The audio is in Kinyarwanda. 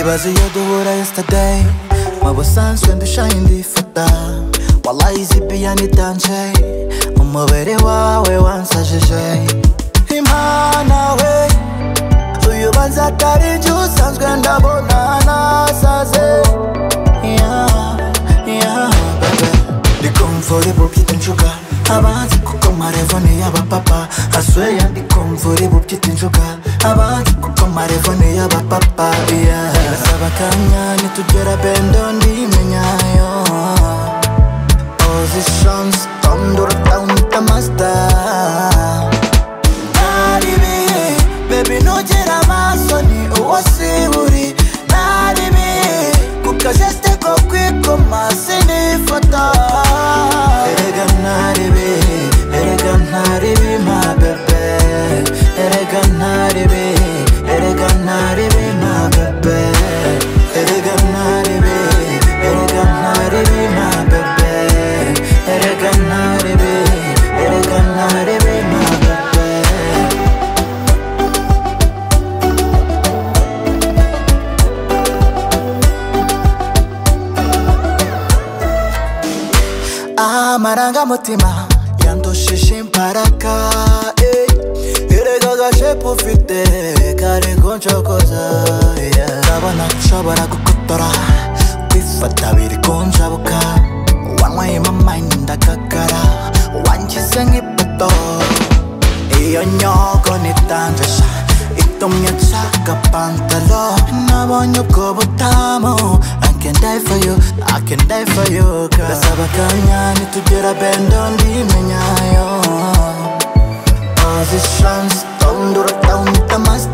Ibaze iyo duhura yesterday mubusanzwe ndushaye ndifata wallahi izi piyano itanje umubiri wawe wansajije imana we uyu banza atari njye usanzwe ndabona nasaze yeah, yeah, baby. Ndi comfortable byita injuga abanzi kuko amarevo ni y'abapapa asweya ndi comfortable byita injuga abanzi kuko amarevo ni y'abapapa yeah. basaba akanya nitugera bendo ndimenyayo positions tondura down master naribihe bebi ntugera amaso ni uwo siburi naribihe ku kajesite ko kwikoma sinifata erega naribihe erega ntaribi ma bebe erega naribihe erega ntaribi ma bebe erega naribihe erega ntaribi ma bebe erega naribihe erega ntaribi ma bebe amarangamutima yandushije imbaraga eh. erega agashepu ufite kari kuncokoza yeah. ndabona nshobora gukotora kwifata biri kunjabuka wanyweyemo amayini ndagagara wangize nk'ipoto iyo nyoko nitanjisha itumye nshaka pantalo nabonye ubwo butamu I can die for you, I can die for you girl Ndasaba akanya nitugera bendo ndimenyayo Positions, don't do the down, the master